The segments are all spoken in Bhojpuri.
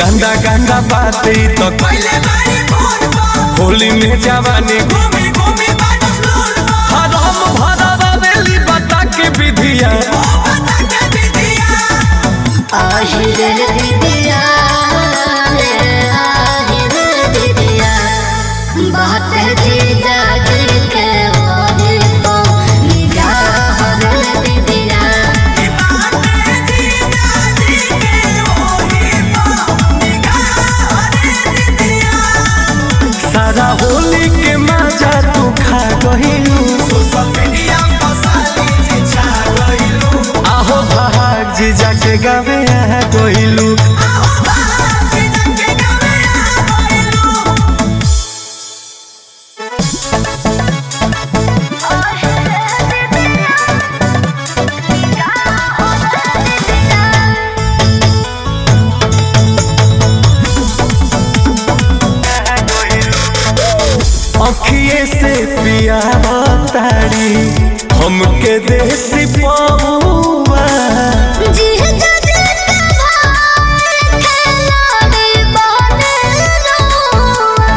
गंदा गंदा बातें तो पहले बारी फोन पर होली में जवानी घूमी घूमी बाटस लोल पर हरम भरवा बेली बता के विधिया पता के विधिया আহিরে দিদিয়া রে আহিরে দিদিয়া बात जी जागे के ओहे को निगाह रे दिदिया की बातें जीजा जी के ओही पर निगाह रे दिदिया सारा होली के मजा तू खा गहिलू सोशल मीडिया पर साली जी छा गइलू आहो भाग जी जाके गावे आ गइलू आओ बाहर जीजा के गावे आ गइलू अखिए से पिया तारी हमके देसी पौआ जी जागे के भाई खेलाड़ी बने रोआ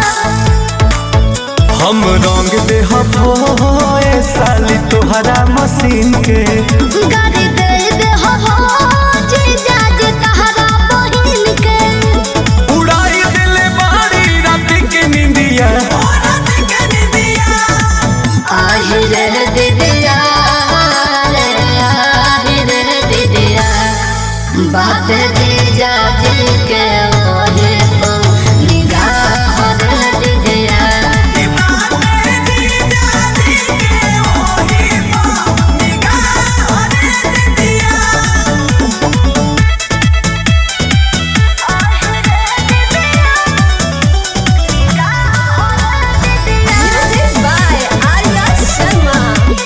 हम रंग दे होए साली तोहरा मशीन के गाड़ी दे दे हो हो जी जागे तहरा बहिन के उड़ाई दिले बारी रात के निंदिया औरत के निदिया আহিরে দিদিয়া রে আহিরে দিদিয়া बात जी जाजे के ओहे को निगाह रे दिदिया की बातें जीजा जी के ओही पर निगाह रे दिदिया Music by Arya Sharma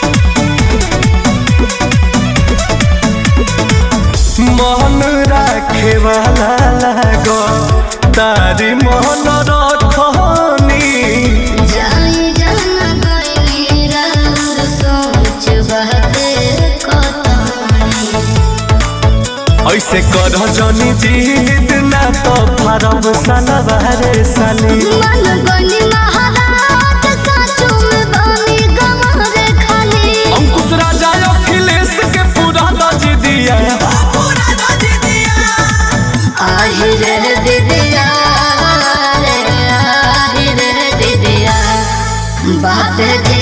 मन राखे वाला लागो तारी मन रखनी जाई जान गइली रंग सोच बहते कतनी ऐसे कर जनी जीत ना तो फरब सलवारे साली मन गनी महाराज साचू में बनी गमरे खाली अंकुश राजा अखिलेश के पूरा नज दिया पूरा दज दिया আহিरे दिदिया रे আহিरे दिदिया बात जी